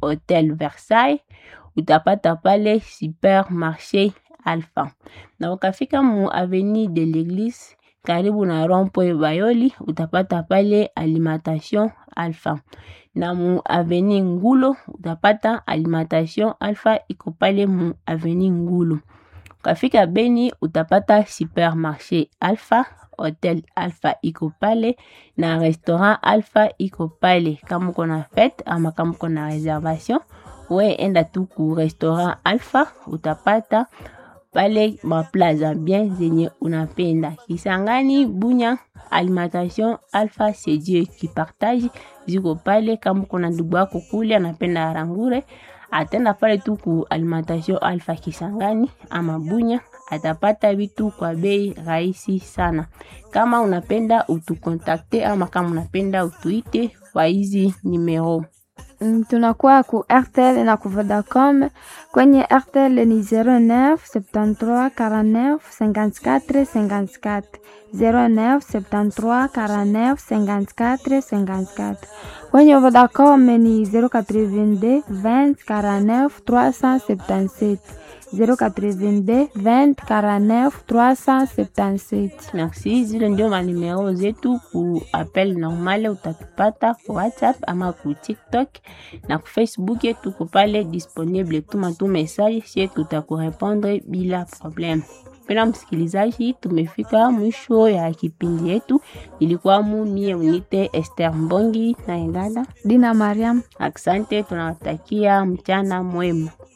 Hotel Versailles, utapata pale Supermarché Alpha. Na ukafika mu Avenue de l'Eglise karibu na Rond-Point Bayoli, utapata pale Alimentation Alpha. Na mu Avenue Ngulo utapata Alimentation Alpha iko pale mu Avenue Ngulo. Ukafika Beni utapata Supermarché Alpha, Hotel Alpha iko pale na Restaurant Alpha iko pale. Kama uko na fete ama kama uko na reservation, we enda tu ku Restaurant Alpha utapata pale maplaza bien zenye unapenda. Kisangani, Bunya, Alimentation Alpha c'est Dieu qui partage ziko pale. Kama uko na ndugu yako kule anapenda arangure, atenda pale tu ku Alimentation Alpha Kisangani ama Bunya, atapata vitu kwa bei rahisi sana. Kama unapenda utukontakte ama kama unapenda utuite kwa hizi numero Mm, tunakuwa ku RTL na ku Vodacom. Kwenye RTL ni 09 73 49 54 54 09 73 49 54 54. Kwenye Vodacom ni 082 20 49 377 082 20 49 377. Merci, zile ndio manimero zetu ku appel normal, utatupata ku WhatsApp ama ku TikTok na ku Facebook, tuko pale disponible. Tuma tu message, sie tutakurepondre bila problem. Pena msikilizaji, tumefika mwisho ya kipindi yetu. Ilikuwa mu mie unite Esther Mbongi na Engada. Dina Mariam. Asante, tunawatakia mchana mwema.